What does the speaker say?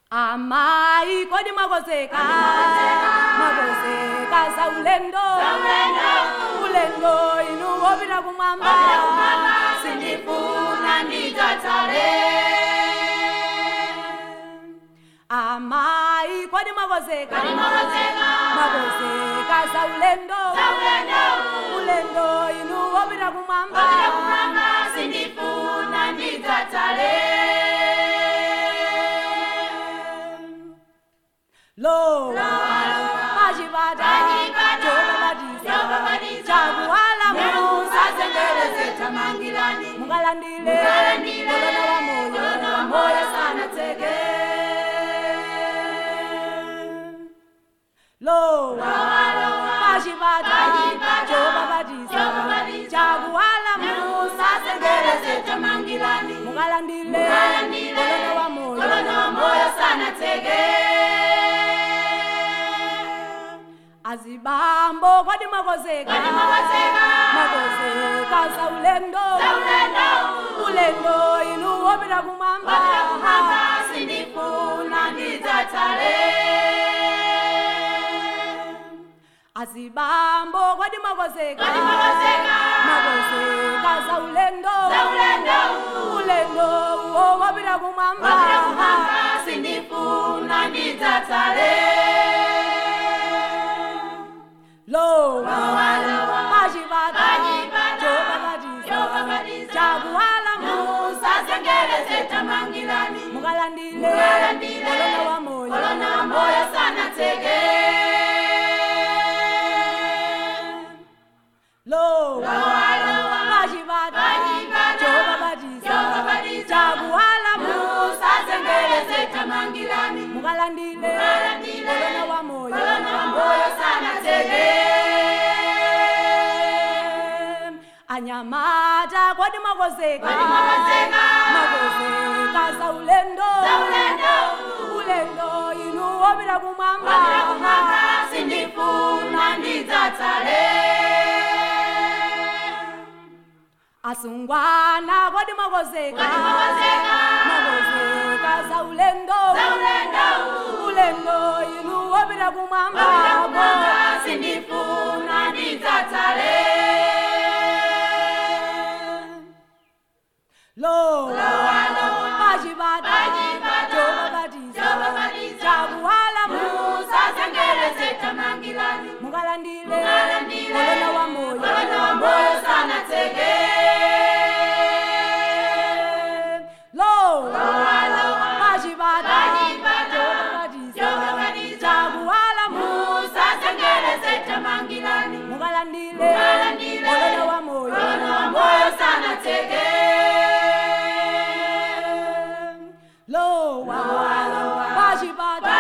amai kodi mwakozeka mwakozeka za ulendo ulendo inu wopita kumwamba sindifuna nditatale amai kodi mwakozeka Kodi mwakozeka? mwakozeka za ulendo ulendo ulendo inu wopita kumwamba Wopita kumwamba sindifuna nditatale lo Pachipata, pachipata chobabatiza chobabatiza, chakuwala musazengereze tamangilani mukalandile Mukalandile, kolona wa moyo kolona wa moyo moyo sana sanatseke. lowa lowa, pachipata pachipata, chobabatiza chobabatiza, chakuwala musazengereze tamangilani mukalandile Mukalandile, kolona wa moyo kolona wa moyo sanatseke azibambo kodi mwakozeka Kodi mwakozeka? mwakozeka za ulendo ulendo ulendo inu wopita kumwamba Wopita kumwamba sindifuna nditatale azibambo kodi mwakozeka Kodi mwakozeka? mwakozeka za ulendo ulendo ulendo uwo wopita kumwamba Wopita kumwamba sindifuna nditatale lowa Lowa, lowa, pachipata pachipata, chobabatiza chobabatiza, chakuwala musazengereze tamangilani mukalandile Mukalandile, kolona wa moyo kolona wa moyo sanatseke lowa Lowa, lowa, pachipata pachipata, chobabatiza chobabatiza, chakuwala musazengereze tamangilani mukalandile Mukalandile, kolona wa moyo kolona wa moyo sanatseke anyamata kodi mwakozeka Kodi mwakozeka? mwakozeka za ulendo ulendo ulendo inu wopita kumwamba Wopita kumwamba sindifuna nditatale asungwana kodi mwakozeka Kodi mwakozeka? mwakozeka za ulendo ulendo ulendo inu wopita kumwamba Wopita kumwamba sindifuna nditatale lowa Lowa, lowa, pachipata pachipata, chobabatiza chobabatiza, chakuwala musazengereze tamangilani mukalandile Mukalandile, kolona wa moyo kolona wa moyo sanatseke lowa Lowa, lowa, pachipata pachipata, chobabatiza chobabatiza, chakuwala musazengereze tamangilani mukalandile Mukalandile, kolona wa moyo kolona wa moyo sanatseke lowa Lowa, lowa, pachipata